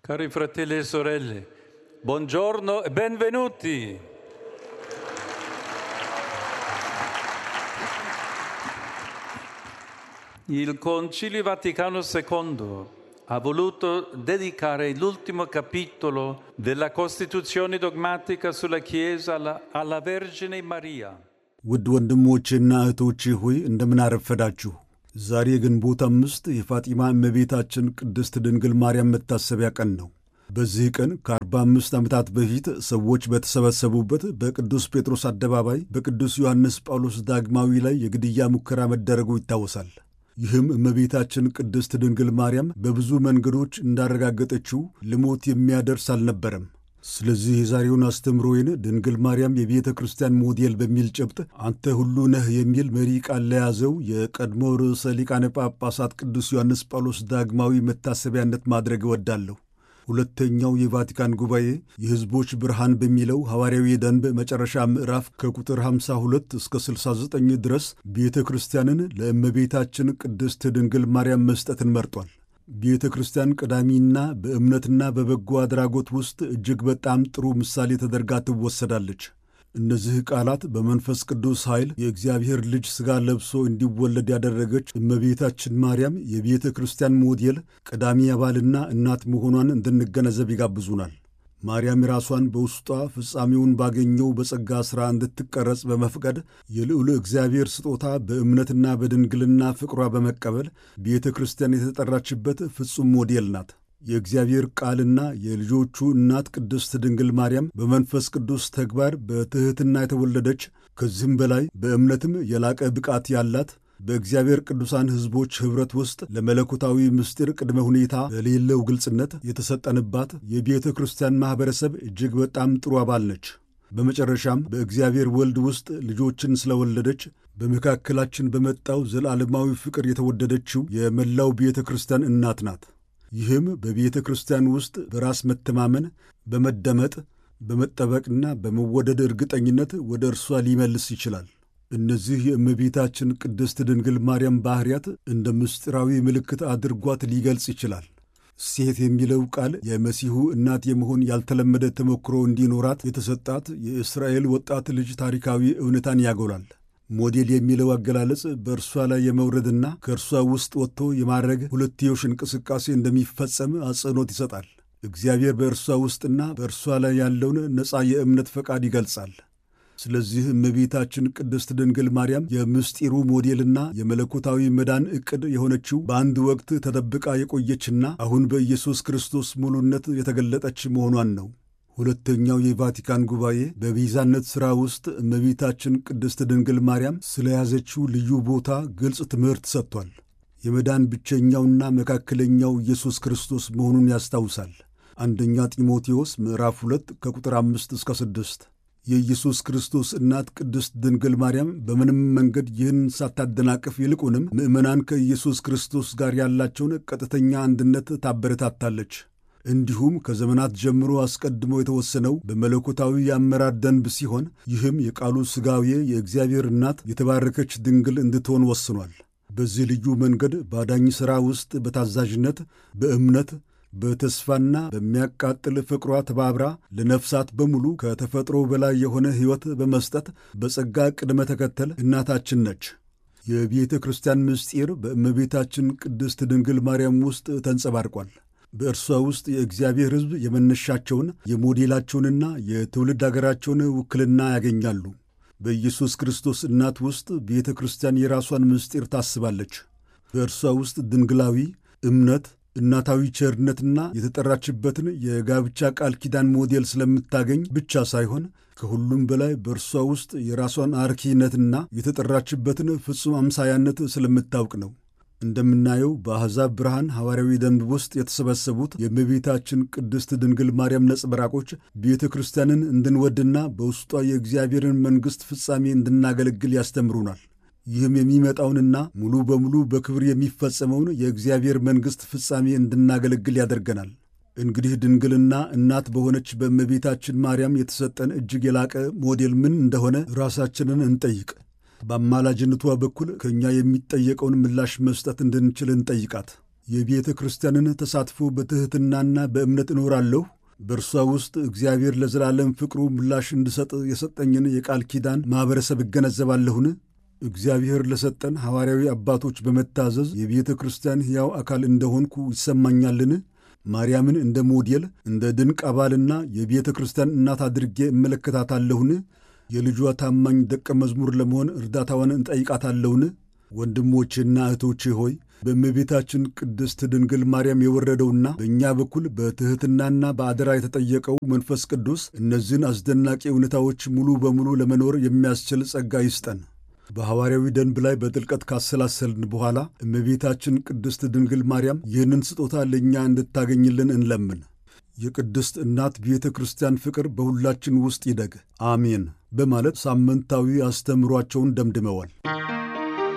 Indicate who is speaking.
Speaker 1: Cari fratelli e sorelle, buongiorno e benvenuti. Il Concilio Vaticano II ha voluto dedicare l'ultimo capitolo della Costituzione dogmatica sulla Chiesa alla, alla Vergine Maria.
Speaker 2: ውድ ወንድሞቼና እህቶቼ ሆይ እንደምን አረፈዳችሁ። ዛሬ ግንቦት አምስት የፋጢማ እመቤታችን ቅድስት ድንግል ማርያም መታሰቢያ ቀን ነው። በዚህ ቀን ከአርባ አምስት ዓመታት በፊት ሰዎች በተሰበሰቡበት በቅዱስ ጴጥሮስ አደባባይ በቅዱስ ዮሐንስ ጳውሎስ ዳግማዊ ላይ የግድያ ሙከራ መደረጉ ይታወሳል። ይህም እመቤታችን ቅድስት ድንግል ማርያም በብዙ መንገዶች እንዳረጋገጠችው ልሞት የሚያደርስ አልነበረም። ስለዚህ የዛሬውን አስተምሮዬን ድንግል ማርያም የቤተ ክርስቲያን ሞዴል በሚል ጭብጥ አንተ ሁሉ ነህ የሚል መሪ ቃል ለያዘው የቀድሞ ርዕሰ ሊቃነ ጳጳሳት ቅዱስ ዮሐንስ ጳውሎስ ዳግማዊ መታሰቢያነት ማድረግ እወዳለሁ። ሁለተኛው የቫቲካን ጉባኤ የሕዝቦች ብርሃን በሚለው ሐዋርያዊ ደንብ መጨረሻ ምዕራፍ ከቁጥር 52 እስከ 69 ድረስ ቤተ ክርስቲያንን ለእመቤታችን ቅድስት ድንግል ማርያም መስጠትን መርጧል። ቤተ ክርስቲያን ቀዳሚና በእምነትና በበጎ አድራጎት ውስጥ እጅግ በጣም ጥሩ ምሳሌ ተደርጋ ትወሰዳለች። እነዚህ ቃላት በመንፈስ ቅዱስ ኃይል የእግዚአብሔር ልጅ ሥጋ ለብሶ እንዲወለድ ያደረገች እመቤታችን ማርያም የቤተ ክርስቲያን ሞዴል ቀዳሚ አባልና እናት መሆኗን እንድንገነዘብ ይጋብዙናል። ማርያም ራሷን በውስጧ ፍጻሜውን ባገኘው በጸጋ ሥራ እንድትቀረጽ በመፍቀድ የልዑል እግዚአብሔር ስጦታ በእምነትና በድንግልና ፍቅሯ በመቀበል ቤተ ክርስቲያን የተጠራችበት ፍጹም ሞዴል ናት። የእግዚአብሔር ቃልና የልጆቹ እናት ቅድስት ድንግል ማርያም በመንፈስ ቅዱስ ተግባር በትሕትና የተወለደች ከዚህም በላይ በእምነትም የላቀ ብቃት ያላት በእግዚአብሔር ቅዱሳን ሕዝቦች ኅብረት ውስጥ ለመለኮታዊ ምስጢር ቅድመ ሁኔታ በሌለው ግልጽነት የተሰጠንባት የቤተ ክርስቲያን ማኅበረሰብ እጅግ በጣም ጥሩ አባል ነች። በመጨረሻም በእግዚአብሔር ወልድ ውስጥ ልጆችን ስለወለደች በመካከላችን በመጣው ዘላለማዊ ፍቅር የተወደደችው የመላው ቤተ ክርስቲያን እናት ናት። ይህም በቤተ ክርስቲያን ውስጥ በራስ መተማመን፣ በመደመጥ፣ በመጠበቅና በመወደድ እርግጠኝነት ወደ እርሷ ሊመልስ ይችላል። እነዚህ የእመቤታችን ቅድስት ድንግል ማርያም ባሕርያት እንደ ምስጢራዊ ምልክት አድርጓት ሊገልጽ ይችላል። ሴት የሚለው ቃል የመሲሁ እናት የመሆን ያልተለመደ ተሞክሮ እንዲኖራት የተሰጣት የእስራኤል ወጣት ልጅ ታሪካዊ እውነታን ያጎላል። ሞዴል የሚለው አገላለጽ በእርሷ ላይ የመውረድና ከእርሷ ውስጥ ወጥቶ የማድረግ ሁለትዮሽ እንቅስቃሴ እንደሚፈጸም አጽንኦት ይሰጣል። እግዚአብሔር በእርሷ ውስጥና በእርሷ ላይ ያለውን ነፃ የእምነት ፈቃድ ይገልጻል። ስለዚህ እመቤታችን ቅድስት ድንግል ማርያም የምስጢሩ ሞዴልና የመለኮታዊ መዳን ዕቅድ የሆነችው በአንድ ወቅት ተደብቃ የቆየችና አሁን በኢየሱስ ክርስቶስ ሙሉነት የተገለጠች መሆኗን ነው። ሁለተኛው የቫቲካን ጉባኤ በቤዛነት ሥራ ውስጥ እመቤታችን ቅድስት ድንግል ማርያም ስለያዘችው ልዩ ቦታ ግልጽ ትምህርት ሰጥቷል። የመዳን ብቸኛውና መካከለኛው ኢየሱስ ክርስቶስ መሆኑን ያስታውሳል። አንደኛ ጢሞቴዎስ ምዕራፍ 2 ከቁጥር 5 እስከ 6 የኢየሱስ ክርስቶስ እናት ቅድስት ድንግል ማርያም በምንም መንገድ ይህን ሳታደናቅፍ ይልቁንም ምዕመናን ከኢየሱስ ክርስቶስ ጋር ያላቸውን ቀጥተኛ አንድነት ታበረታታለች። እንዲሁም ከዘመናት ጀምሮ አስቀድሞ የተወሰነው በመለኮታዊ የአመራር ደንብ ሲሆን ይህም የቃሉ ሥጋዌ የእግዚአብሔር እናት የተባረከች ድንግል እንድትሆን ወስኗል። በዚህ ልዩ መንገድ ባዳኝ ሥራ ውስጥ በታዛዥነት በእምነት በተስፋና በሚያቃጥል ፍቅሯ ተባብራ ለነፍሳት በሙሉ ከተፈጥሮ በላይ የሆነ ሕይወት በመስጠት በጸጋ ቅድመ ተከተል እናታችን ነች። የቤተ ክርስቲያን ምስጢር በእመቤታችን ቅድስት ድንግል ማርያም ውስጥ ተንጸባርቋል። በእርሷ ውስጥ የእግዚአብሔር ሕዝብ የመነሻቸውን የሞዴላቸውንና የትውልድ አገራቸውን ውክልና ያገኛሉ። በኢየሱስ ክርስቶስ እናት ውስጥ ቤተ ክርስቲያን የራሷን ምስጢር ታስባለች። በእርሷ ውስጥ ድንግላዊ እምነት እናታዊ ቸርነትና የተጠራችበትን የጋብቻ ቃል ኪዳን ሞዴል ስለምታገኝ ብቻ ሳይሆን ከሁሉም በላይ በእርሷ ውስጥ የራሷን አርኪነትና የተጠራችበትን ፍጹም አምሳያነት ስለምታውቅ ነው። እንደምናየው በአሕዛብ ብርሃን ሐዋርያዊ ደንብ ውስጥ የተሰበሰቡት የእመቤታችን ቅድስት ድንግል ማርያም ነጸብራቆች ቤተ ክርስቲያንን እንድንወድና በውስጧ የእግዚአብሔርን መንግሥት ፍጻሜ እንድናገለግል ያስተምሩናል። ይህም የሚመጣውንና ሙሉ በሙሉ በክብር የሚፈጸመውን የእግዚአብሔር መንግሥት ፍጻሜ እንድናገለግል ያደርገናል። እንግዲህ ድንግልና እናት በሆነች በእመቤታችን ማርያም የተሰጠን እጅግ የላቀ ሞዴል ምን እንደሆነ ራሳችንን እንጠይቅ። በአማላጅነቷ በኩል ከእኛ የሚጠየቀውን ምላሽ መስጠት እንድንችል እንጠይቃት። የቤተ ክርስቲያንን ተሳትፎ በትሕትናና በእምነት እኖራለሁ። በእርሷ ውስጥ እግዚአብሔር ለዘላለም ፍቅሩ ምላሽ እንድሰጥ የሰጠኝን የቃል ኪዳን ማኅበረሰብ እገነዘባለሁን? እግዚአብሔር ለሰጠን ሐዋርያዊ አባቶች በመታዘዝ የቤተ ክርስቲያን ሕያው አካል እንደሆንኩ ይሰማኛልን? ማርያምን እንደ ሞዴል እንደ ድንቅ አባልና የቤተ ክርስቲያን እናት አድርጌ እመለከታታለሁን? የልጇ ታማኝ ደቀ መዝሙር ለመሆን እርዳታዋን እንጠይቃታለሁን? ወንድሞቼና እህቶቼ ሆይ በእመቤታችን ቅድስት ድንግል ማርያም የወረደውና በእኛ በኩል በትሕትናና በአደራ የተጠየቀው መንፈስ ቅዱስ እነዚህን አስደናቂ እውነታዎች ሙሉ በሙሉ ለመኖር የሚያስችል ጸጋ ይስጠን። በሐዋርያዊ ደንብ ላይ በጥልቀት ካሰላሰልን በኋላ እመቤታችን ቅድስት ድንግል ማርያም ይህንን ስጦታ ለእኛ እንድታገኝልን እንለምን። የቅድስት እናት ቤተ ክርስቲያን ፍቅር በሁላችን ውስጥ ይደግ፣ አሜን በማለት ሳምንታዊ አስተምሯቸውን ደምድመዋል።